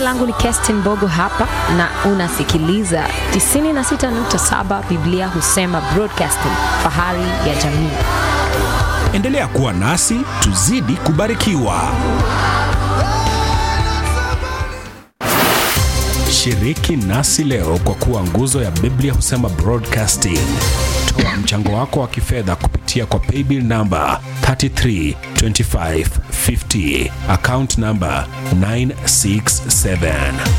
langu ni Kestin Mbogo hapa na unasikiliza 96.7 Biblia husema broadcasting, fahari ya jamii. Endelea kuwa nasi tuzidi kubarikiwa. Shiriki nasi leo kwa kuwa nguzo ya Biblia husema broadcasting. Toa mchango wako wa kifedha kupitia kwa paybill namba 332550 account namba 967.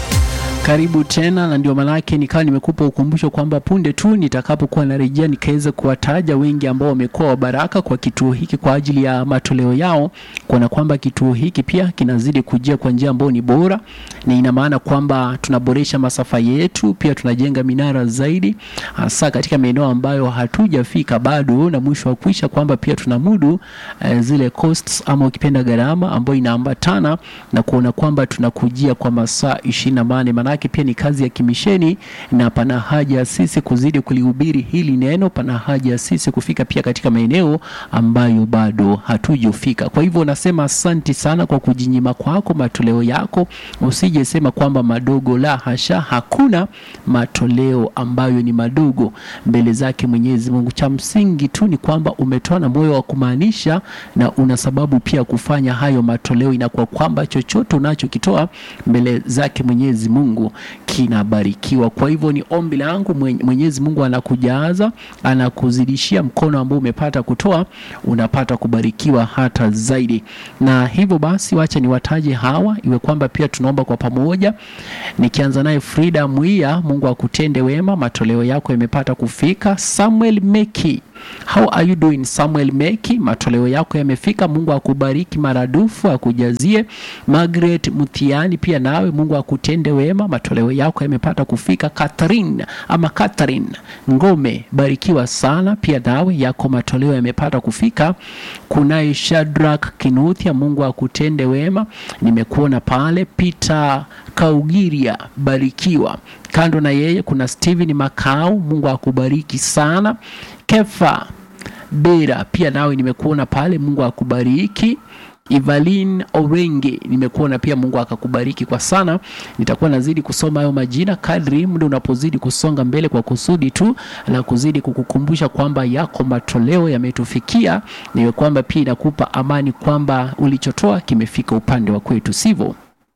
Karibu tena, na ndio maanake nikawa nimekupa ukumbusho kwamba punde tu nitakapokuwa narejea nikaweza kuwataja wengi ambao wamekuwa wabaraka kwa kituo hiki kwa ajili ya matoleo yao, kuona kwamba kituo hiki pia kinazidi kujia kwa njia ambayo ni bora, na ina maana kwamba tunaboresha masafa yetu, pia tunajenga minara zaidi, hasa katika maeneo ambayo hatujafika bado, na mwisho wa kuisha kwamba pia tunamudu eh, zile costs ama ukipenda gharama ambayo inaambatana na kuona kwamba tunakujia kwa masaa ishirini na nane manake pia ni kazi ya kimisheni na pana haja ya sisi kuzidi kulihubiri hili neno, pana haja ya sisi kufika pia katika maeneo ambayo bado hatujafika. Kwa hivyo nasema asanti sana kwa kujinyima kwako matoleo yako, usije sema kwamba madogo, la hasha, hakuna matoleo ambayo ni madogo mbele zake Mwenyezi Mungu. Cha msingi tu ni kwamba umetoa na moyo wa kumaanisha na una sababu pia kufanya hayo matoleo, inakuwa kwamba chochote unachokitoa mbele zake Mwenyezi Mungu kinabarikiwa. Kwa hivyo ni ombi langu, Mwenyezi Mungu anakujaza, anakuzidishia mkono ambao umepata kutoa, unapata kubarikiwa hata zaidi. Na hivyo basi, wacha niwataje hawa, iwe kwamba pia tunaomba kwa pamoja, nikianza naye Frida Mwia, Mungu akutende wema, matoleo yako yamepata kufika. Samuel Meki How are you doing Samuel Meki? Matoleo yako yamefika. Mungu akubariki maradufu, akujazie. Margaret Mutiani, pia nawe Mungu akutende wema, matoleo yako yamepata kufika. Catherine ama Catherine Ngome, barikiwa sana, pia nawe yako matoleo yamepata kufika. Kunaye Shadrack Kinuthia, Mungu akutende wema, nimekuona pale. Peter Kaugiria, barikiwa. Kando na yeye kuna Steven Makau, Mungu akubariki sana. Kefa Bera pia nawe nimekuona pale, Mungu akubariki. Evelyn Orenge nimekuona pia, Mungu akakubariki kwa sana. Nitakuwa nazidi kusoma hayo majina kadri muda unapozidi kusonga mbele, kwa kusudi tu la kuzidi kukukumbusha kwamba yako matoleo yametufikia, niwe kwamba pia inakupa amani kwamba ulichotoa kimefika upande wa kwetu, sivyo?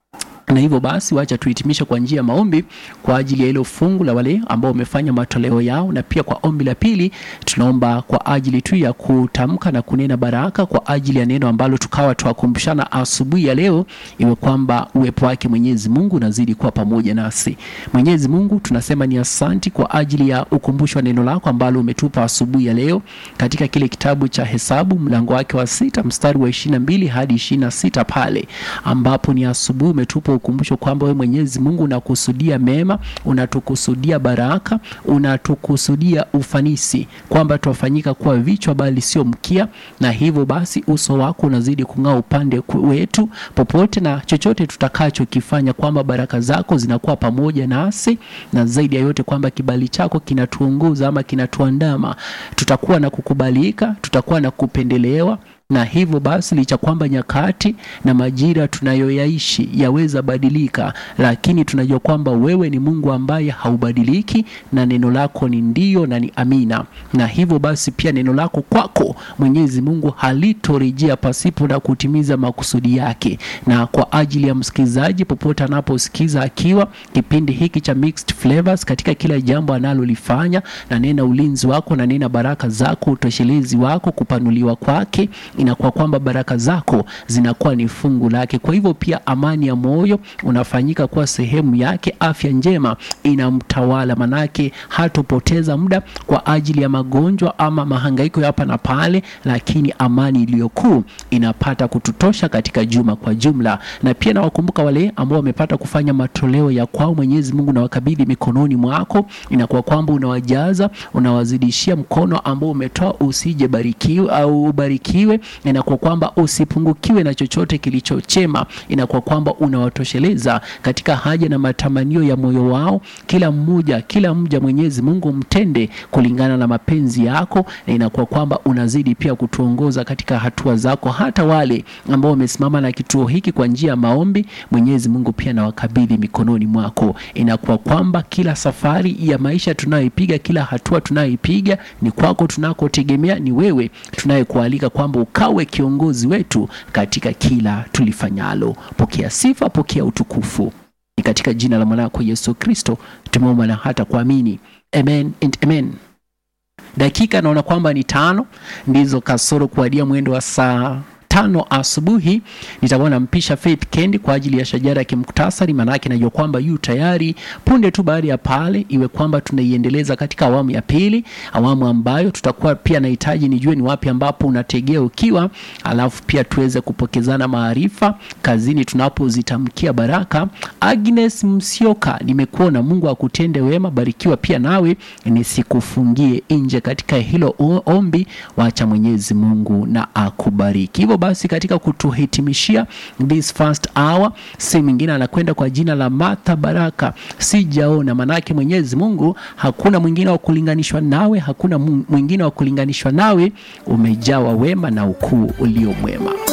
na hivyo basi wacha tuhitimishe kwa njia ya maombi kwa ajili ya hilo fungu la wale ambao wamefanya matoleo yao, na pia kwa ombi la pili tunaomba kwa ajili tu ya kutamka na kunena baraka kwa ajili ya neno ambalo tukawa tuwakumbushana asubuhi ya leo, iwe kwamba uwepo wake Mwenyezi Mungu unazidi kuwa pamoja nasi. Mwenyezi Mungu, tunasema ni asanti kwa ajili ya ukumbusho wa neno lako ambalo umetupa asubuhi ya leo katika kile kitabu cha Hesabu mlango wake wa sita mstari wa ishirini na mbili hadi ishirini na sita pale ambapo ni asubuhi umetupa ukumbusho kwamba wewe Mwenyezi Mungu unakusudia mema, unatukusudia baraka, unatukusudia ufanisi, kwamba tuwafanyika kuwa vichwa bali sio mkia, na hivyo basi uso wako unazidi kung'aa upande wetu popote na chochote tutakachokifanya, kwamba baraka zako zinakuwa pamoja nasi, na zaidi ya yote kwamba kibali chako kinatuongoza ama kinatuandama, tutakuwa na kukubalika, tutakuwa na kupendelewa na hivyo basi licha kwamba nyakati na majira tunayoyaishi yaweza badilika, lakini tunajua kwamba wewe ni Mungu ambaye haubadiliki na neno lako ni ndio na ni amina. Na hivyo basi pia neno lako kwako Mwenyezi Mungu halitorejea pasipo na kutimiza makusudi yake. Na kwa ajili ya msikilizaji popote anaposikiza akiwa kipindi hiki cha Mixed Flavors, katika kila jambo analolifanya, na nena ulinzi wako na nena baraka zako, utoshelezi wako, kupanuliwa kwake inakuwa kwamba baraka zako zinakuwa ni fungu lake. Kwa hivyo pia amani ya moyo unafanyika kuwa sehemu yake, afya njema inamtawala, manake hatopoteza muda kwa ajili ya magonjwa ama mahangaiko ya hapa na pale, lakini amani iliyokuu inapata kututosha katika juma kwa jumla. Na pia nawakumbuka wale ambao wamepata kufanya matoleo ya kwao, Mwenyezi Mungu nawakabidhi mikononi mwako, inakuwa kwamba unawajaza, unawazidishia mkono ambao umetoa usije barikiwe au ubarikiwe inakuwa kwamba usipungukiwe na chochote kilichochema, inakuwa kwamba unawatosheleza katika haja na matamanio ya moyo wao. Kila mmoja kila mja Mwenyezi Mungu mtende kulingana na mapenzi yako, na inakuwa kwamba unazidi pia kutuongoza katika hatua zako, hata wale ambao wamesimama na kituo hiki kwa njia ya maombi. Mwenyezi Mungu pia nawakabidhi mikononi mwako. Inakuwa kwamba kila safari ya maisha tunayoipiga, kila hatua tunayoipiga ni kwako, tunakotegemea ni wewe, tunayekualika kwamba ukawe kiongozi wetu katika kila tulifanyalo. Pokea sifa, pokea utukufu, ni katika jina la mwanako Yesu Kristo tumeomba na hata kuamini, amen and amen. Dakika naona kwamba ni tano ndizo kasoro kuadia mwendo wa saa tano asubuhi nitakuwa nampisha Faith Kendi kwa ajili ya shajara ya kimuktasari. Maanake najua kwamba yu tayari punde tu baada ya pale, iwe kwamba tunaiendeleza katika awamu ya pili, awamu ambayo tutakuwa pia nahitaji nijue ni wapi ambapo unategea ukiwa, alafu pia tuweze kupokezana maarifa kazini tunapozitamkia baraka. Agnes Msioka, nimekuona, Mungu akutende wema, barikiwa pia nawe, nisikufungie nje katika hilo ombi, wacha Mwenyezi Mungu na akubariki. Hivyo basi katika kutuhitimishia this first hour, si mwingine anakwenda kwa jina la Martha Baraka. Sijaona, manake Mwenyezi Mungu hakuna mwingine wa kulinganishwa nawe, hakuna mwingine wa kulinganishwa nawe, umejawa wema na ukuu ulio mwema.